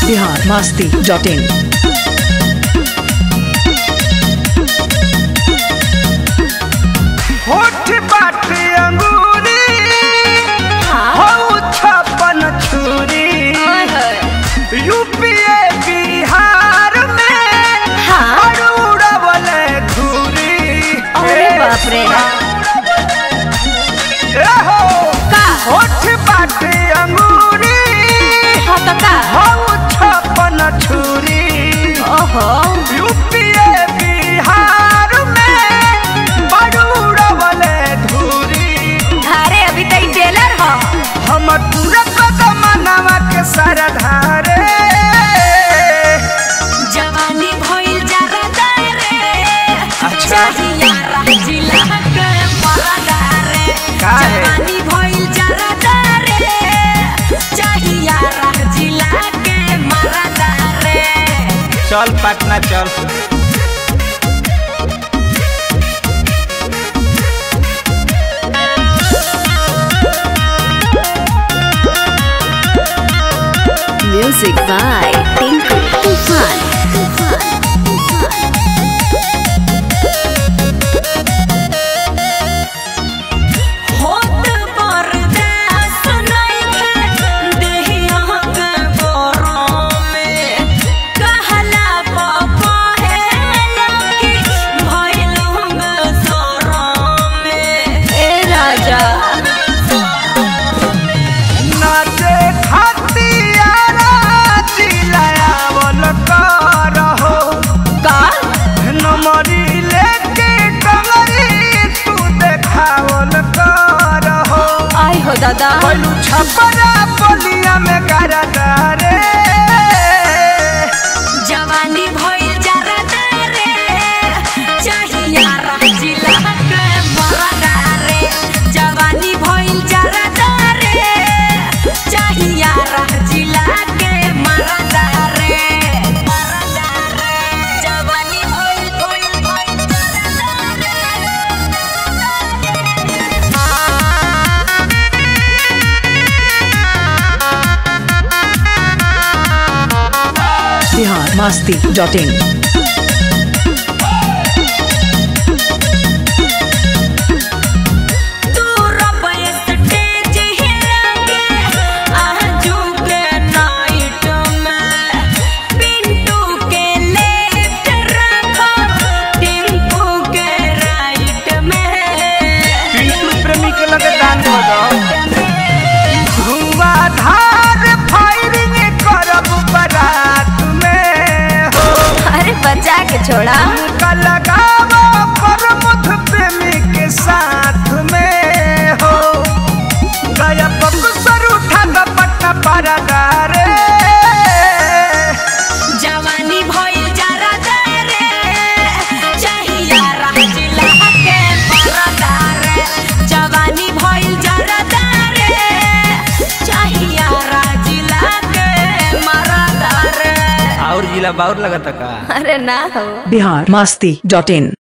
Bihar Masti dot in होठ बाटे अंगूरी हो छप्पन छुरी यूपीए बिहार में और उड़वल धूरी अरे बाप रे ए हो का होठ बाटे अंगूरी हाँ तो का हो छप्पन छुरी ओहो यूपीए बिहार में बड़ उड़वल धूरी अरे अभी तक टेलर हो हमर पूरा कदमनवा के सरधारे जवानी भइल जरा रे अच्छा। चाहिया जिला के मरदा रे का है? जवानी भइल जरा रे चाहिया जिला के मरदा रे चल पटना चल म्यूजिक बाय टिंकू तूफान होत बरदास नइखे देहिया के बोरों में कहला पापा है लकी भइल हम सोरों में ए राजा नाचे खतियारा चिल्लावल करहो का नमरी लेके कमरी तू देखावल करहो आई हो दादा पलू छपरा बलिया में गरदा रे जवानी भइल जरा रे चाहिया जिला के मरदा रे जवानी भइल जरा रे चाहिया जिला के मरदा रे मरदा रे जवानी भइल भइल भइल बिहार मस्ती डॉट इन तू रबै स्टेज हिलाके आजू के नाइट में पिंटू के लेफ्ट रखो टिंकू के राइट में पिंटू प्रेमी के लगे दान दो धुआंधार फायरिंग करब बारात में हो अरे बचा के छोड़ा का लगावा प्रमुख प्रेमी के साथ में हो गया बक्सर उठा द पट्टा परदा रे जवानी भइल जरा रे चाहिया जिला के परदा रे जवानी भइल जरा रे चाहिया जिला के मरदा रे और जिला बाउर लगता का अरे ना हो बिहार मस्ती डॉट इन